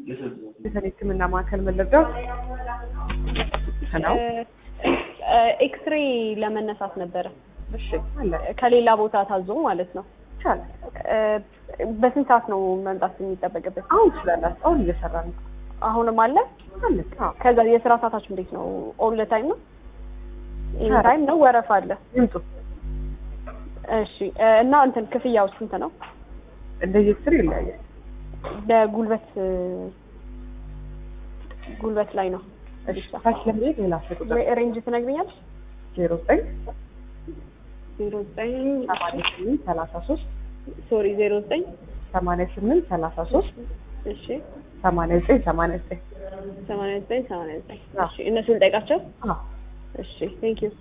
የሰኔ ሕክምና ማዕከል መለጋው ነው። ኤክስሬ ለመነሳት ነበረ እሺ አለ ከሌላ ቦታ ታዞ ማለት ነው። ይቻላል። በስንት ሰዓት ነው መምጣት የሚጠበቅበት? አሁን ትችላላችሁ። አሁን እየሰራ ነው። አሁንም አለ። አለ አዎ። ከዛ የስራ ሰዓታችሁ እንዴት ነው? ኦል ታይም ነው? ኢን ታይም ነው? ወረፋ አለ? ይምጡ። እሺ እና እንትን ክፍያው ስንት ነው? እንደየ ስር ይለያያል። በጉልበት ጉልበት ላይ ነው እሺ ታች ለመሄድ ሌላ ስልክ ቁጥር ወይ ሬንጅ ትነግሪኛለሽ? ዜሮ ዘጠኝ ዜሮ ዘጠኝ ሰማንያ ስምንት ሰላሳ ሶስት ሶሪ ዜሮ ዘጠኝ ሰማንያ ስምንት ሰላሳ ሶስት እሺ ሰማንያ ዘጠኝ ሰማንያ ዘጠኝ ሰማንያ ዘጠኝ ሰማንያ ዘጠኝ እሺ እነሱን ልጠይቃቸው? አዎ እሺ ቴንክ ዩ